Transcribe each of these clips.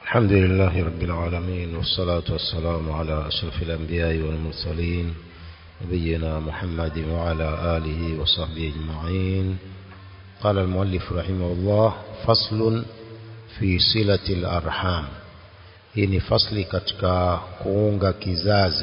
الحمد لله رب العالمين والصلاة والسلام على أشرف الأنبياء والمرسلين نبينا محمد وعلى آله وصحبه أجمعين قال المؤلف رحمه الله فصل في صلة الأرحام hii ni fasli katika kuunga kizazi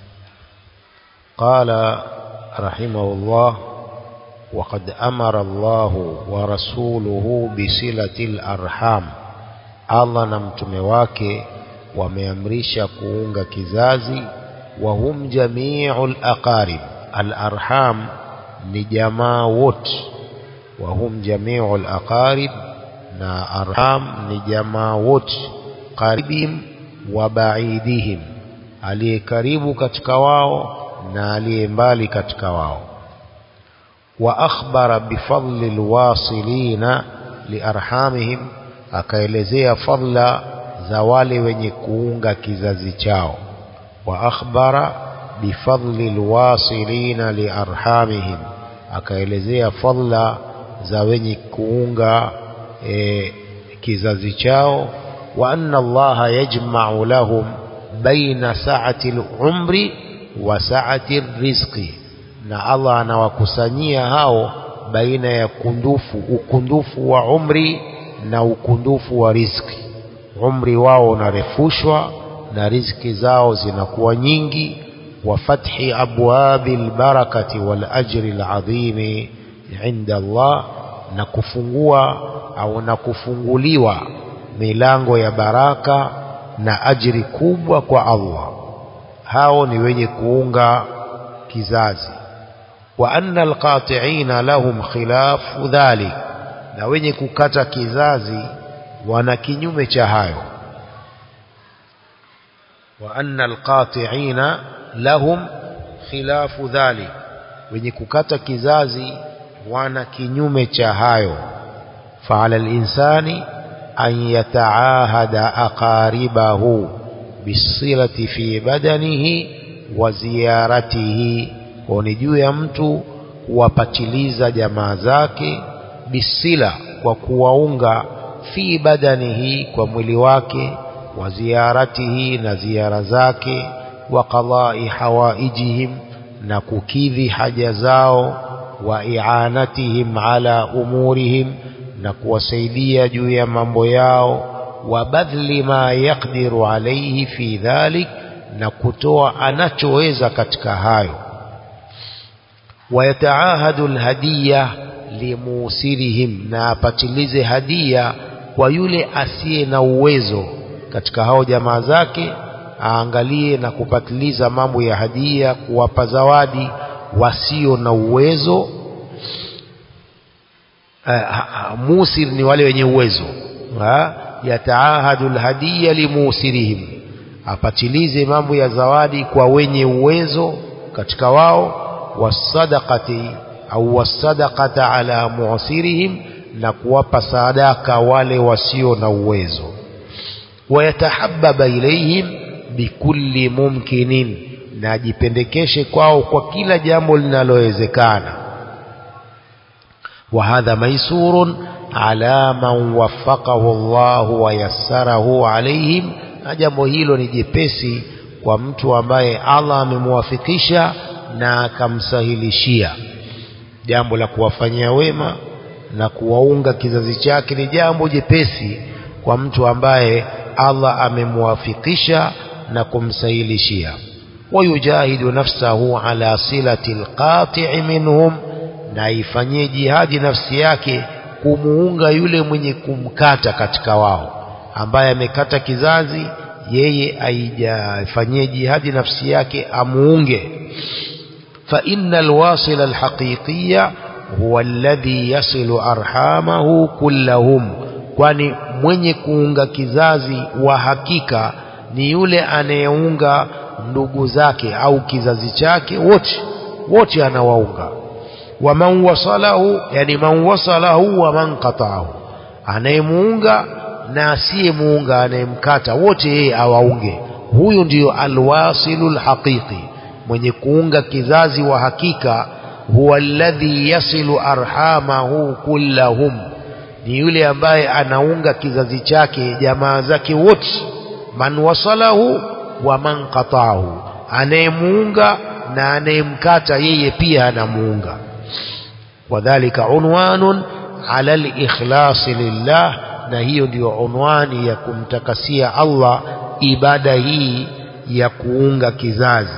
qala rahimahullah وقد أمر الله ورسوله بصلة الأرحام Allah na mtume wake wameamrisha kuunga kizazi wa hum jami'ul aqarib al-arham ni jamaa wote wa hum jami'ul aqarib na arham ni jamaa wote qaribim wa ba'idihim aliye karibu katika wao na aliye mbali katika wao wa akhbara bifadli alwasilina liarhamihim akaelezea fadla za wale wenye kuunga kizazi chao wa akhbara bifadli alwasilina liarhamihim akaelezea fadla za wenye kuunga e, kizazi chao wa anna allaha yajma'u lahum baina sa'ati al-umri wa sa'ati ar-rizqi na Allah anawakusanyia hao baina ya kundufu ukundufu wa umri na ukundufu wa riziki umri wao unarefushwa na riziki zao zinakuwa nyingi wa fathi abwabi albarakati wal ajri alazimi inda Allah na kufungua au na kufunguliwa milango ya baraka na ajri kubwa kwa Allah hao ni wenye kuunga kizazi wa anna alqati'ina lahum khilafu dhalik na wenye kukata kizazi wana kinyume cha hayo wa anna alqati'ina lahum khilafu dhalik wenye kukata kizazi wana kinyume cha hayo fa'ala al-insani an yata'ahada aqaribahu bisilati fi badanihi wa ziyaratihi ni juu ya mtu kuwapatiliza jamaa zake bisila kwa kuwaunga fi badanihi kwa mwili wake wa ziyaratihi na ziara zake wa qadai hawaijihim na kukidhi haja zao wa i'anatihim ala umurihim na kuwasaidia juu ya mambo yao wa badhli ma yaqdiru alayhi fi dhalik na kutoa anachoweza katika hayo wayataahadu alhadiya limusirihim na apatilize hadia kwa yule asiye na uwezo katika hao jamaa zake aangalie na kupatiliza mambo ya hadia kuwapa zawadi wasio na uwezo uh, musir ni wale wenye uwezo yataahadu alhadiya limusirihim apatilize mambo ya zawadi kwa wenye uwezo katika wao wasadaqati au wasadaqata ala mu'sirihim na kuwapa sadaka wale wasio na uwezo wayatahabbaba ilayhim bikulli mumkinin na ajipendekeshe kwao kwa kila jambo linalowezekana wa hadha maisurun ala man waffaqahu Allah wa yassarahu alayhim na jambo hilo ni jepesi kwa mtu ambaye Allah amemwafikisha na akamsahilishia jambo la kuwafanyia wema na kuwaunga kizazi chake ni jambo jepesi kwa mtu ambaye Allah amemwafikisha na kumsahilishia wayujahidu nafsahu ala silati alqati'i minhum na ifanyie jihadi nafsi yake kumuunga yule mwenye kumkata katika wao ambaye amekata kizazi yeye aijafanyie jihadi nafsi yake amuunge فإن الواصل الحقيقي هو الذي يصل أرحامه كلهم kwani mwenye kuunga kizazi wa hakika ni yule anayeunga ndugu zake au kizazi chake wote wote anawaunga wa man wasalahu yani man wasalahu wa man qata'ahu anayemuunga na asiyemuunga anayemkata wote yeye awaunge huyu ndiyo alwasilul haqiqi mwenye kuunga kizazi wa hakika huwa alladhi yasilu arhamahu kullahum ni yule ambaye anaunga kizazi chake jamaa zake wote man wasalahu wa man qata'ahu anayemuunga na anayemkata yeye pia anamuunga wadhalika unwanun ala al-ikhlas lillah na hiyo ndiyo unwani ya kumtakasia Allah ibada hii ya kuunga kizazi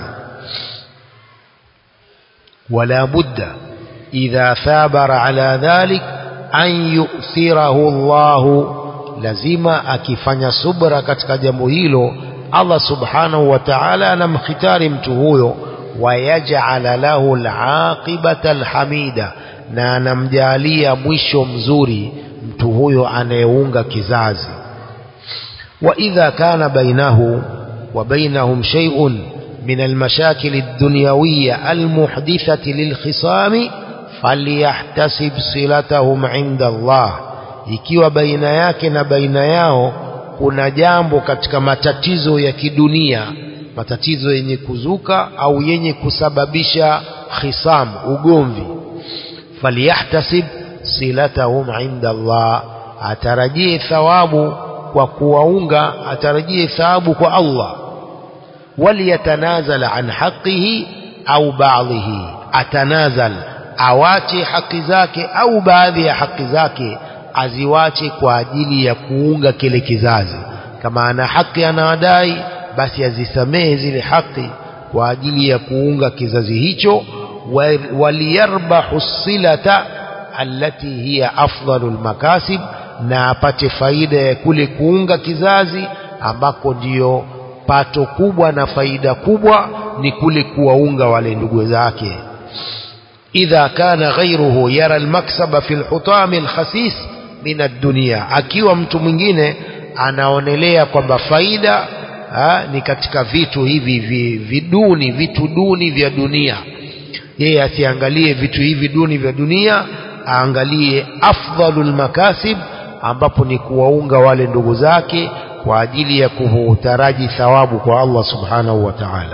wala budda idha thabara ala dhalik an yu'thirahu Allah lazima akifanya subra katika jambo hilo Allah subhanahu wa ta'ala anamkhitari mtu huyo wayaj'ala lahu al-aqibata al-hamida na anamjalia mwisho mzuri mtu huyo anayeunga kizazi wa idha kana bainahu wa bainahum shay'un min al-mashakil ad-dunyawiyya al-muhdithati lil-khisami falyahtasib silatahum 'inda Allah ikiwa baina yake na baina yao kuna jambo katika matatizo ya kidunia matatizo yenye kuzuka au yenye kusababisha khisam ugomvi falyahtasib silatahum inda Allah atarajie thawabu kwa kuwaunga atarajie thawabu kwa Allah waliyatanazala an haqqihi au ba'dhihi atanazal awache haki zake au baadhi ya haki zake aziwache kwa ajili ya kuunga kile kizazi kama ana haki anawadai basi azisamehe zile haki kwa ajili ya kuunga kizazi hicho waliyarbahu silata allati hiya afdalul makasib na apate faida ya kule kuunga kizazi ambako ndiyo pato kubwa na faida kubwa ni kule kuwaunga wale ndugu zake idha kana ghayruhu yara almaksaba fi alhutami alkhasis min ad-dunya akiwa mtu mwingine anaonelea kwamba faida ha, ni katika vitu hivi viduni vitu duni vya dunia yeye asiangalie vitu hivi duni vya dunia aangalie afdalul makasib ambapo ni kuwaunga wale ndugu zake kwa ajili ya kutaraji thawabu kwa Allah subhanahu wa ta'ala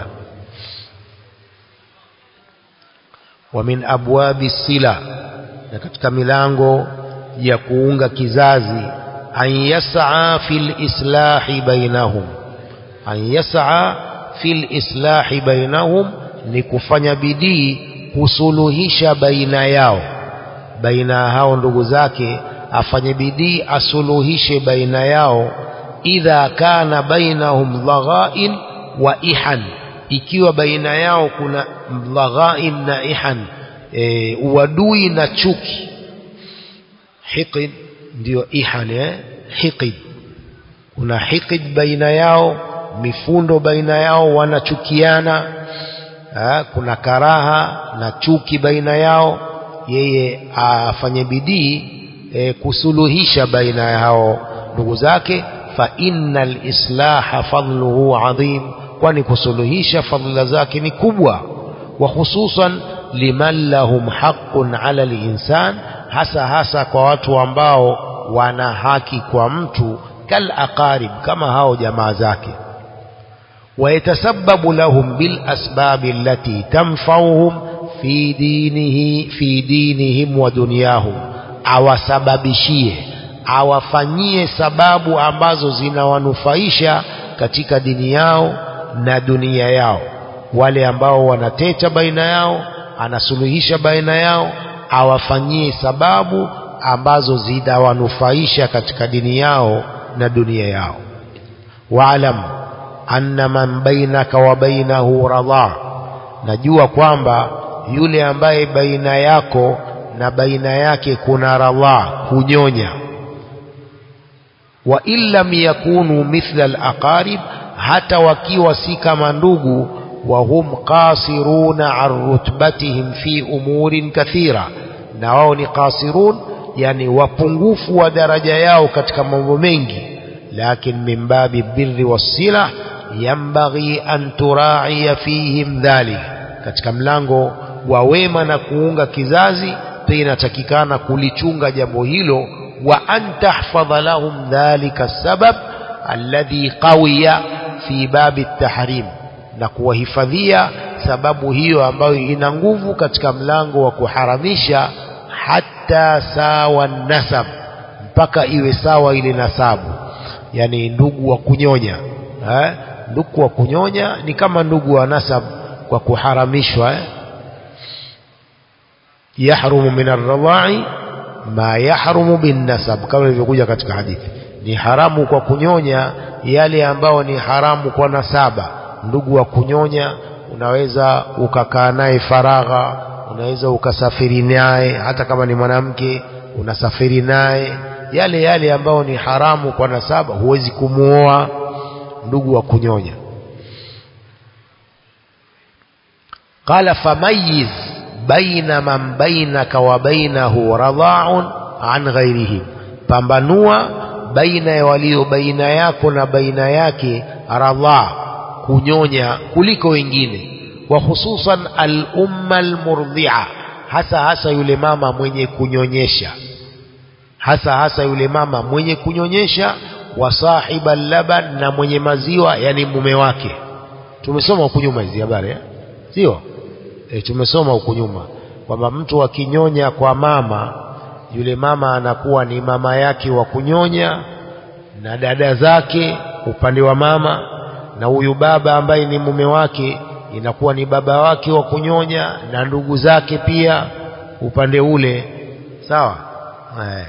wa min abwabi sila na katika milango ya kuunga kizazi an yas'a fil islahi bainahum an yas'a fil islahi bainahum ni kufanya bidii kusuluhisha baina yao baina hao ndugu zake afanye bidii asuluhishe baina yao idha kana bainahum dhaghain wa ihan ikiwa baina yao kuna dhaghain na ihan e, uadui na chuki hiqid ndio ihan eh? hiqid kuna hiqid baina yao mifundo baina yao wanachukiana ha, kuna karaha na chuki baina yao yeye afanye bidii e, kusuluhisha baina ya hao ndugu zake fa innal islaha fadluhu adhim kwani kusuluhisha fadhila zake ni kubwa wa hususan liman lahum haqqun ala linsan hasa hasa kwa watu ambao wana haki kwa mtu kal aqarib kama hao jamaa zake ويتسبب لهم بالأسباب التي تنفعهم في دينه في دينهم ودنياهم awasababishie awafanyie sababu ambazo zinawanufaisha katika dini yao na dunia yao wale ambao wanateta baina yao anasuluhisha baina yao awafanyie sababu ambazo zitawanufaisha katika dini yao na dunia yao waalam anna man bainaka wa bainahu radha najua kwamba yule ambaye baina yako na baina yake kuna radha kunyonya wa illam yakunu mithla alaqarib hata wakiwa si kama ndugu wa hum qasiruna an rutbatihim fi umurin kathira na wao ni qasirun yani wapungufu wa daraja yao katika mambo mengi lakin min babi birri wassila yambaghi an turaia fihim dhalik katika mlango wa wema na kuunga kizazi pia inatakikana kulichunga jambo hilo wa an tahfadha lahum dhalika sabab alladhi qawiya fi babi tahrim na kuwahifadhia sababu hiyo ambayo ina nguvu katika mlango wa kuharamisha hata sawa nasab mpaka iwe sawa ile nasabu yani ndugu wa kunyonya eh? ndugu wa kunyonya ni kama ndugu wa nasab kwa kuharamishwa eh? yahrumu min arradha'i ma yahrumu bin nasab kama ilivyokuja katika hadithi ni haramu kwa kunyonya yale ambao ni haramu kwa nasaba ndugu wa kunyonya unaweza ukakaa naye faragha unaweza ukasafiri naye hata kama ni mwanamke unasafiri naye yale yale ambao ni haramu kwa nasaba huwezi kumuoa ndugu wa kunyonya qala famayiz baina man bainaka wa bainahu radha'un an ghairihi pambanua baina ya walio baina yako na baina yake radha kunyonya kuliko wengine wa hususan al-umma al-murdhi'a hasa hasa yule mama mwenye kunyonyesha hasa hasa yule mama mwenye kunyonyesha wa sahiba laban na mwenye maziwa yani mume wake tumesoma huku nyuma hizi habari eh? sio e, tumesoma huku nyuma kwamba mtu akinyonya kwa mama yule mama anakuwa ni mama yake wa kunyonya na dada zake upande wa mama na huyu baba ambaye ni mume wake inakuwa ni baba wake wa kunyonya na ndugu zake pia upande ule sawa eh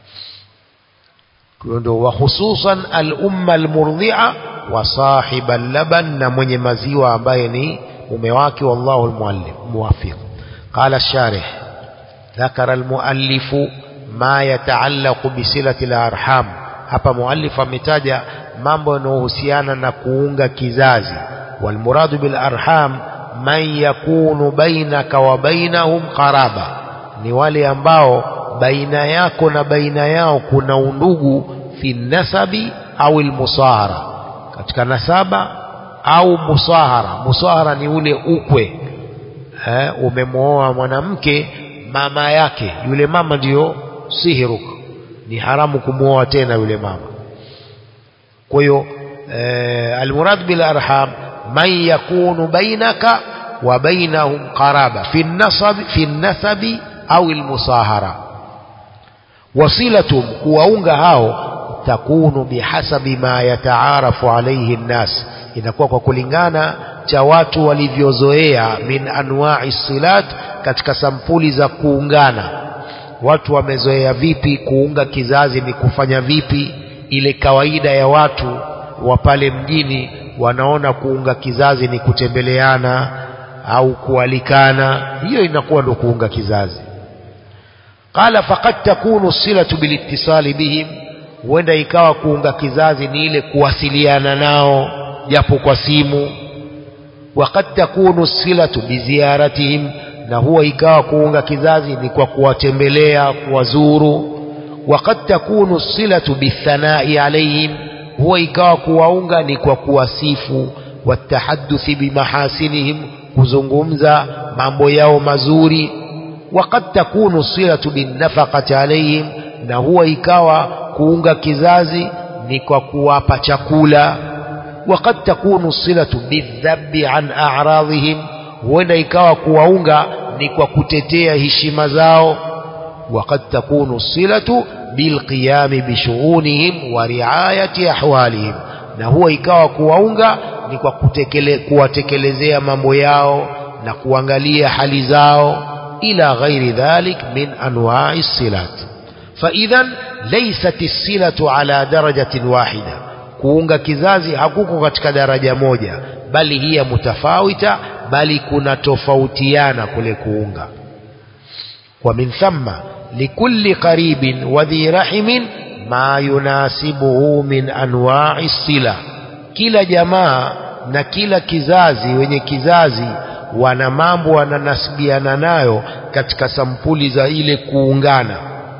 ndio wa hususan al-umma al-murdhi'a wa sahib al-laban na mwenye maziwa ambaye ni mume wake wallahu al-muallim muwafiq qala ash-sharih ذكر المؤلف ما يتعلق بصلة الأرحام hapa muallif ametaja mambo yanayohusiana na kuunga kizazi walmuradu bil arham man yakunu bainaka wa bainahum qaraba ni wale ambao baina yako na baina yao kuna undugu fi nasabi au almusahara katika nasaba au musahara musahara ni ule ukwe eh, umemwoa mwanamke mama yake yule mama ndiyo sihiruk ni haramu kumwoa tena yule mama kwa hiyo eh, almurad bil arham man yakunu bainaka wa bainahum qaraba fi nasab fi nasabi au almusahara wasilatum kuwaunga hao takunu bihasabi ma yataarafu alayhi nnas inakuwa kwa kulingana cha watu walivyozoea min anwa'i silat katika sampuli za kuungana watu wamezoea vipi kuunga kizazi ni kufanya vipi ile kawaida ya watu wa pale mjini wanaona kuunga kizazi ni kutembeleana au kualikana hiyo inakuwa ndo kuunga kizazi qala faqad takunu silatu bilittisali bihim huenda ikawa kuunga kizazi ni ile kuwasiliana nao japo kwa simu waqad takunu silatu biziyaratihim na huwa ikawa kuunga kizazi ni kwa kuwatembelea kuwazuru waqad takunu silatu bithanai alaihim huwa ikawa kuwaunga ni kwa kuwasifu watahadduthi bimahasinihim kuzungumza mambo yao mazuri waqad takunu silatu binnafaqati alaihim na huwa ikawa kuunga kizazi ni kwa kuwapa chakula waqad takunu silatu bidhabbi an a'radhihim huenda ikawa kuwaunga ni kwa kutetea heshima zao waqad takunu silatu bilqiyami bishughunihim wa riayati ahwalihim na huwa ikawa kuwaunga ni kwa kutekele, kuwatekelezea mambo yao na kuangalia hali zao ila ghairi dhalik min anwa'i silat فإذا ليست الصلة على درجة واحدة kuunga kizazi hakuko katika daraja moja bali hiya mutafawita bali kuna tofautiana kule kuunga wa min thamma likulli qaribin wa dhi rahimin ma yunasibuhu min anwa'i sila kila jamaa na kila kizazi wenye kizazi wana mambo wananasibiana nayo katika sampuli za ile kuungana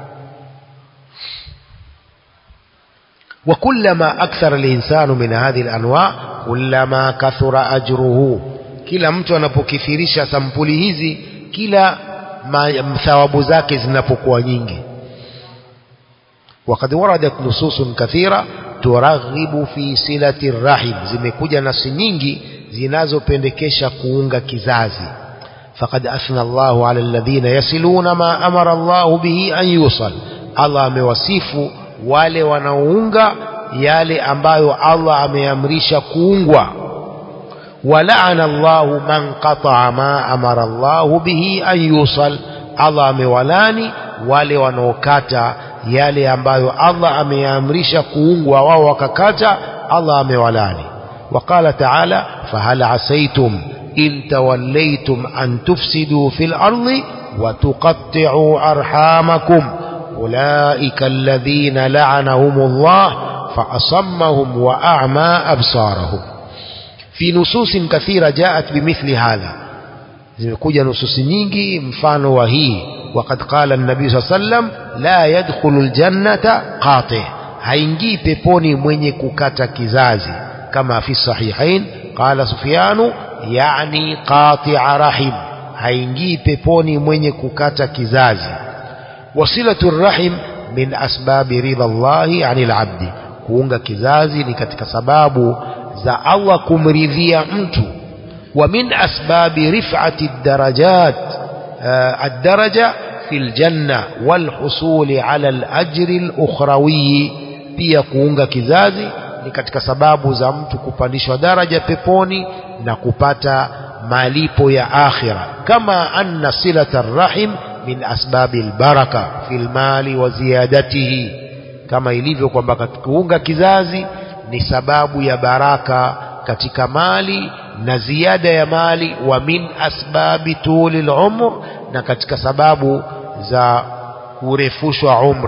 وكلما أكثر الإنسان من هذه الأنواع كلما كثر أجره kila mtu anapokithirisha sampuli hizi kila thawabu zake zinapokuwa nyingi وقد وردت نصوص كثيرة ترغب في صلة الرحم zimekuja nasi nyingi zinazopendekesha kuunga kizazi فقد أثنى الله على الذين يصلون ما أمر الله به أن يوصل Allah amewasifu wale wanaounga yale ambayo Allah ameamrisha kuungwa walaana Allahu man qata'a ma amara Allahu bihi an yusal Allah amewalani wale wanaokata yale ambayo Allah ameamrisha kuungwa wao wakakata Allah amewalani وقال تعالى فهل عسيتم إن توليتم أن تفسدوا في الأرض وتقطعوا أرحامكم أولئك الذين لعنهم الله فأصمهم وأعمى أبصارهم في نصوص كثيرة جاءت بمثل هذا zimekuja nususi nyingi mfano wa hii وقد قال النبي صلى الله عليه وسلم لا يدخل الجنة قاطع haingii peponi mwenye kukata kizazi كما في الصحيحين قال سفيان يعني قاطع رحم haingii peponi mwenye kukata kizazi wasilatu rahim min asbabi ridha Allahi anil abdi kuunga kizazi ni katika sababu za Allah kumridhia mtu wa min asbabi rif'ati darajat ad-daraja fil janna wal husuli ala al-ajri al-ukhrawi pia kuunga kizazi ni katika sababu za mtu kupandishwa daraja peponi na kupata malipo ya akhira kama anna silata rahim min asbabi albaraka fil mali wa ziyadatihi kama ilivyo kwamba kuunga kizazi ni sababu ya baraka katika mali na ziada ya mali wa min asbabi tuli al-umr na katika sababu za kurefushwa umri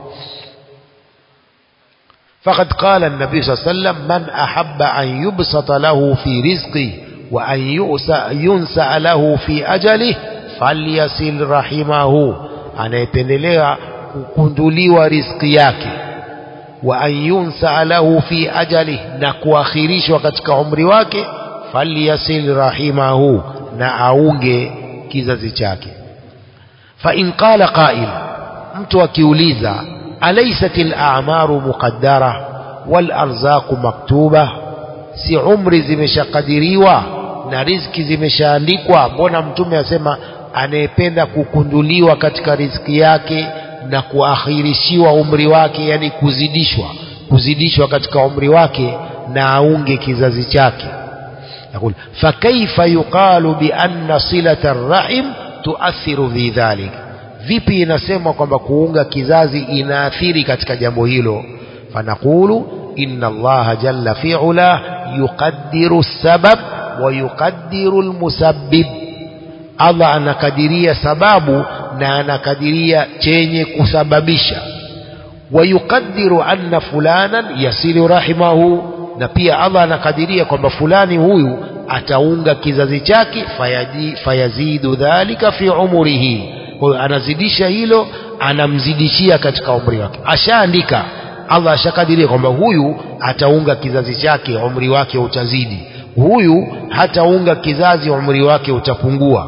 فقد قال النبي صلى الله عليه وسلم من أحب أن يبسط له في رزقه وأن ينسأ له في أجله فليصل رحمه anayependelea kukunduliwa riziki yake wa an yunsa lahu fi ajali na kuakhirishwa katika umri wake falyasil rahimahu na aunge kizazi chake fa in qala qail mtu akiuliza أليست الأعمار مقدرة والأرزاق مكتوبة si umri zimeshakadiriwa na riziki zimeshaandikwa mbona mtume asema anayependa kukunduliwa katika riziki yake na kuakhirishiwa umri wake yani kuzidishwa kuzidishwa katika umri wake na aunge kizazi chake يقول فكيف يقال بأن صلة الرحم تؤثر في ذلك vipi inasemwa kwamba kuunga kizazi inaathiri katika jambo hilo fanaqulu inna allaha jalla fi'ala yuqaddiru sabab wa yuqaddiru almusabbib Allah anakadiria sababu na anakadiria chenye kusababisha wa yuqaddiru anna fulanan yasilu rahimahu na pia Allah anakadiria kwamba fulani huyu ataunga kizazi chake fayazidu dhalika fi umrihi kwa hiyo anazidisha hilo anamzidishia katika umri wake ashaandika Allah ashakadiria kwamba huyu ataunga kizazi chake umri wake utazidi huyu hataunga kizazi umri wake utapungua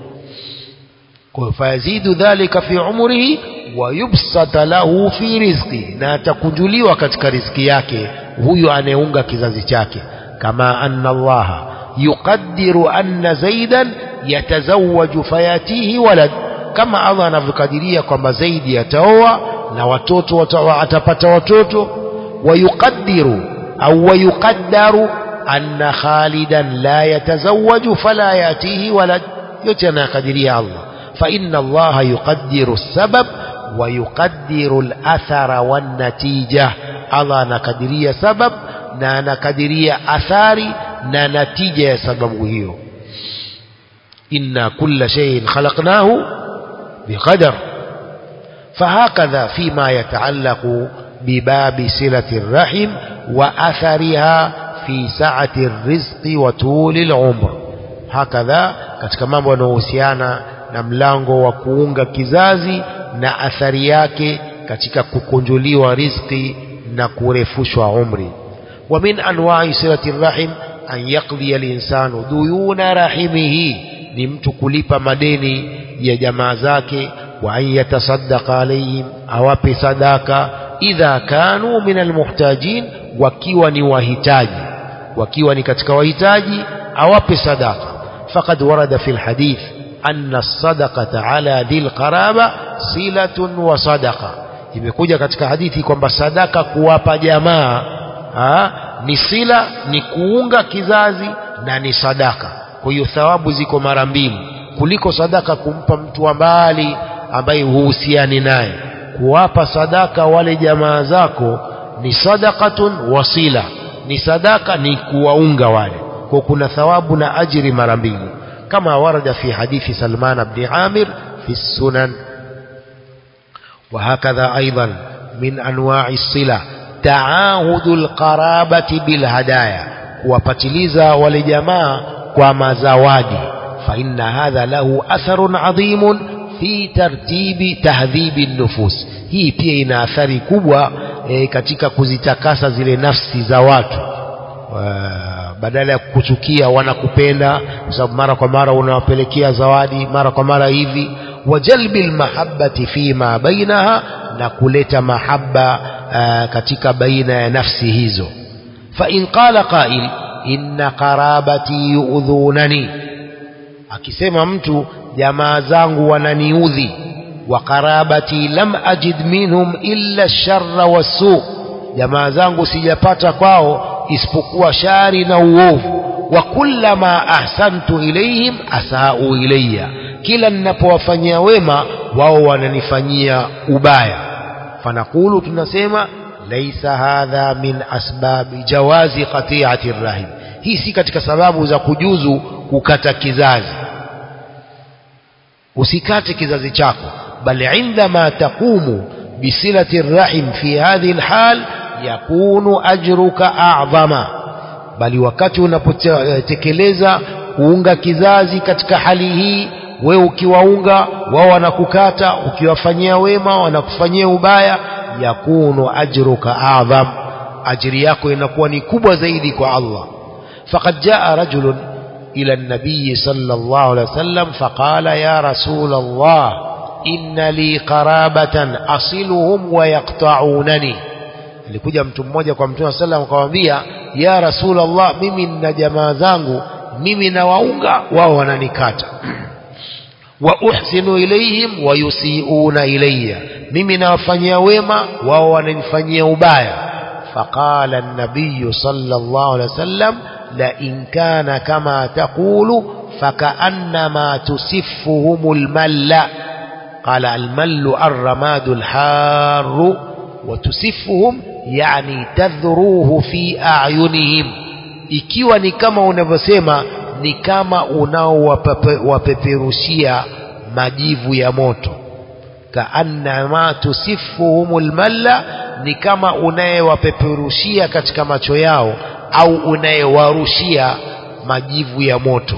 kwa hiyo fayazidu dhalika fi umrihi wa yubsata lahu fi rizqi na atakunjuliwa katika riziki yake huyu anayeunga kizazi chake kama anna Allah yuqaddiru anna zaidan yatazawwaju fayatihi walad kama Allah anavyokadiria kwamba zaidi ataoa na watoto watawa, atapata watoto wayuqaddiru au wayuqaddaru anna khalidan la yatazawwaju fala yatihi walad yote anakadiria Allah fa inna Allah yuqaddiru sabab wa yuqaddiru al-athara wan-natija Allah anakadiria sabab na anakadiria athari na natija ya sababu hiyo inna kulla shay'in khalaqnahu بقدر فهكذا فيما يتعلق بباب صلة الرحم وأثرها في سعة الرزق وطول العمر هكذا katika mambo yanayohusiana na mlango wa kuunga kizazi na athari yake katika kukunjuliwa riziki na kurefushwa umri wa min anwa'i silati rahim an yaqdi al-insanu duyuna rahimihi ni mtu kulipa madeni ya jamaa zake wa an yatasaddaqa alayhim awape sadaka idha kanu min almuhtajin wakiwa ni wahitaji wakiwa ni katika wahitaji awape sadaka faqad warada fi alhadith anna as-sadaqata ala dhil qaraba silatun wa sadaqa imekuja katika hadithi kwamba sadaka kuwapa jamaa ha, ni sila ni kuunga kizazi na ni sadaka kwa hiyo thawabu ziko mara mbili kuliko sadaka kumpa mtu wa mbali ambaye huhusiani naye kuwapa sadaka wale jamaa zako ni sadaqatun wasila ni sadaka ni kuwaunga wale kwa kuna thawabu na ajiri mara mbili kama warada fi hadithi Salman ibn Amir fi sunan وهكذا أيضا من أنواع الصلة تعاهد القرابة بالهدايا وبتليزا ولجماعة وما زوادي فإن هذا له أثر عظيم في ترتيب تهذيب النفوس hii pia ina athari kubwa e, katika kuzitakasa zile nafsi za watu badala ya kukuchukia wanakupenda kwa sababu mara kwa mara unawapelekea zawadi mara kwa mara hivi wajalbi lmahabati fima bainaha na kuleta mahaba uh, katika baina ya nafsi hizo fain qala qail inna qarabati yuudhunani akisema mtu jamaa zangu wananiudhi wa qarabati lam ajid minhum illa sharra wasu jamaa zangu sijapata kwao isipokuwa shari na uovu wa kullama ahsantu ilaihim asau ilayya kila ninapowafanyia wema wao wananifanyia ubaya fanaqulu tunasema laisa hadha min asbabi jawazi qati'ati rahim hii si katika sababu za kujuzu kukata kizazi usikate kizazi chako bal indama taqumu bisilati rahim fi hadhihi alhal yakunu ajruka a'zama bali wakati unapotekeleza kuunga kizazi katika hali hii wewe ukiwaunga wao wanakukata ukiwafanyia wema wanakufanyia ubaya yakunu ajruka a'zam ajri yako inakuwa ni kubwa zaidi kwa Allah faqad jaa rajulun ila an-nabiy sallallahu alayhi wasallam faqala ya rasul Allah inna li qarabatan asiluhum wa yaqta'unani alikuja mtu mmoja kwa mtume sallam akamwambia ya rasul Allah mimi nina jamaa zangu mimi nawaunga wao wananikata wa uhsinu ilayhim wa yusiuna ilayya mimi nawafanyia wema wao wananifanyia ubaya faqala an-nabiy sallallahu alayhi wasallam la in kana kama taqulu فكأنما تسفهم المل قال المل الرماد الحار وتسفهم يعني تذروه في أعينهم ikiwa ni kama unavyosema ni kama unaowapeperushia majivu ya moto kaannama tusifuhumul malla ni kama unayewapeperushia katika macho yao au unayewarushia majivu ya moto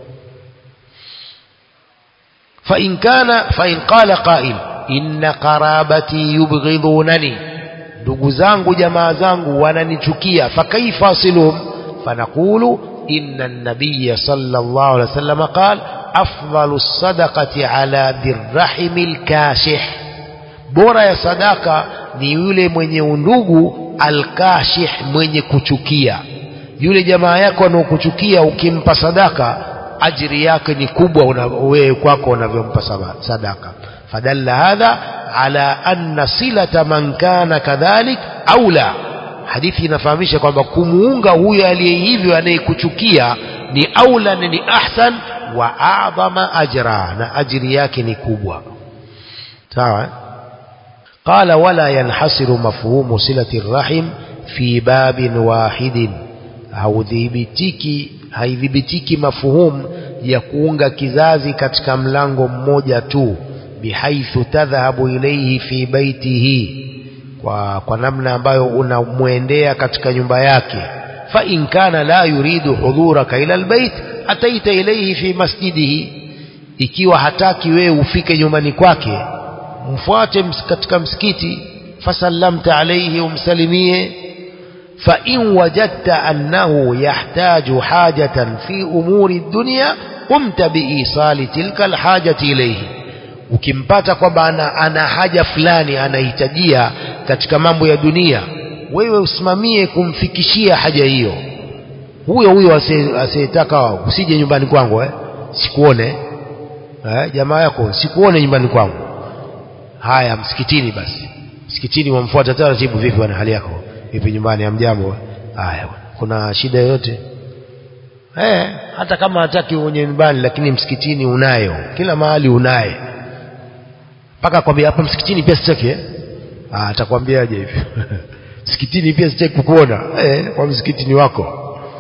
فإن كان فإن قال قائل إن قرابتي يبغضونني ndugu zangu jamaa zangu wananichukia fakaifa asiluhum fanaqulu inna an-nabiy sallallahu alayhi wasallam qala afdalu as-sadaqati ala dhirrahimi al-kashih bora ya sadaka ni yule mwenye undugu al-kashih mwenye kuchukia yule jamaa yako anaokuchukia ukimpa sadaka ajiri yake ni kubwa wewe kwako unavyompa sadaka fadalla hadha ala anna silata man kana kadhalik aula hadithi inafahamisha kwamba kumuunga huyo aliye hivyo anayekuchukia ni aula na ni ahsan wa a'dhama ajra na ajiri yake ni kubwa sawa قال ولا ينحصر مفهوم صلة الرحم في باب واحد أو ذيبتيكي haidhibitiki mafuhum ya kuunga kizazi katika mlango mmoja tu bihaithu tadhhabu ilayhi fi baitihi kwa, kwa namna ambayo unamwendea katika nyumba yake fa in kana la yuridu hudhuraka ila albayt ataita ilayhi fi masjidihi ikiwa hataki wewe ufike nyumbani kwake mfuate katika msikiti fasallamta alayhi umsalimie فإن وجدت أنه يحتاج حاجة في أمور الدنيا قمت بإيصال تلك الحاجة إليه ukimpata kwamba ana, ana haja fulani anahitajia katika mambo ya dunia wewe usimamie kumfikishia haja hiyo huyo huyo asiyetaka usije nyumbani kwangu eh? sikuone eh? jamaa yako sikuone nyumbani kwangu haya msikitini basi msikitini wamfuata taratibu vipi bwana hali yako vipi nyumbani hamjambo haya bwana kuna shida yoyote eh hata kama hataki uonye nyumbani lakini msikitini unayo kila mahali unaye mpaka kwambia hapa msikitini pia sitaki eh ah atakwambiaje hivyo msikitini pia sitaki kukuona eh kwa msikitini wako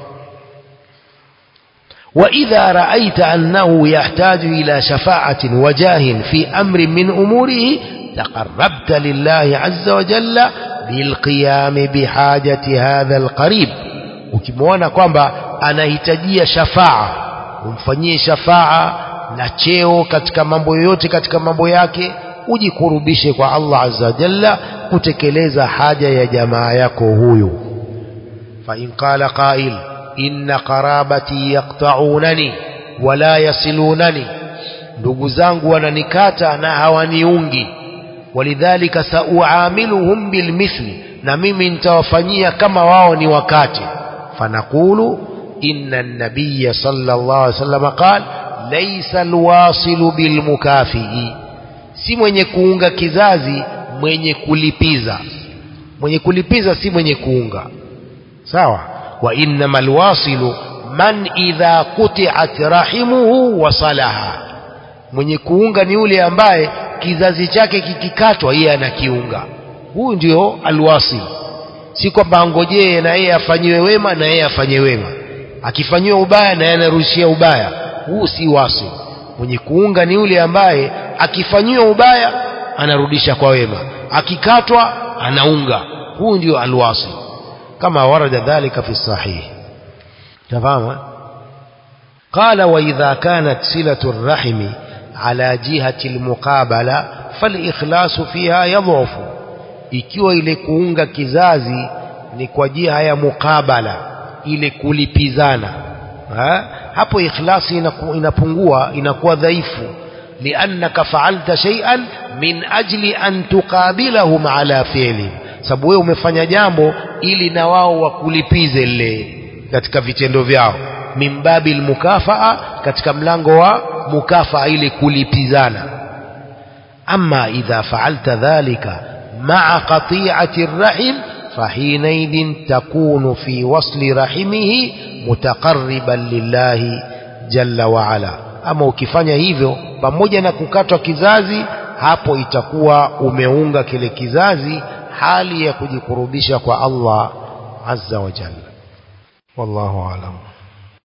وإذا رأيت أنه يحتاج إلى شفاعة وجاه في أمر من أموره تقربت لله عز وجل بالقيام بحاجة هذا القريب ukimwona kwamba anahitajia shafaa umfanyie shafaa na cheo katika mambo yoyote katika mambo yake ujikurubishe kwa Allah azza wa jalla kutekeleza haja ya jamaa yako huyu fa in qala qail inna qarabati yaqta'unani wala yasilunani ndugu zangu wananikata na hawaniungi walidhalika sauamiluhum bilmithli na mimi nitawafanyia kama wao ni wakati fanaqulu inna an-nabiy sallallahu alaihi wasallam qala laysa alwasilu bilmukafii si mwenye kuunga kizazi mwenye kulipiza mwenye kulipiza si mwenye kuunga sawa wa innamal wasilu man idha quti'at rahimuhu wasalaha mwenye kuunga ni yule ambaye kizazi chake kikikatwa yeye anakiunga huyu ndio alwasil si kwamba angojee na yeye afanyiwe wema na yeye afanye wema akifanyiwa ubaya na yeye anarushia ubaya huu si wasil mwenye kuunga ni yule ambaye akifanyiwa ubaya anarudisha kwa wema akikatwa anaunga huu ndio alwasil كما ورد ذلك في الصحيح تفهم قال وإذا كانت صلة الرحم على جهة المقابلة فالإخلاص فيها يضعف ikiwa ile kuunga kizazi ni kwa jiha ya mukabala ile kulipizana ha? hapo ikhlasi inaku, inapungua inakuwa dhaifu liannaka faalta shay'an min ajli an tuqabilahum ala fi'li sababu wewe umefanya jambo ili na wao wakulipize lile katika vitendo vyao mimbabi mukafaa katika mlango wa mukafaa ili kulipizana ama idha faalta dhalika maa qati'ati rahim فحينئذ تكون في وصل رحمه متقربا لله جل وعلا ama ukifanya hivyo pamoja na kukatwa kizazi hapo itakuwa umeunga kile kizazi hali ya kujikurubisha kwa Allah azza wa jalla wallahu alam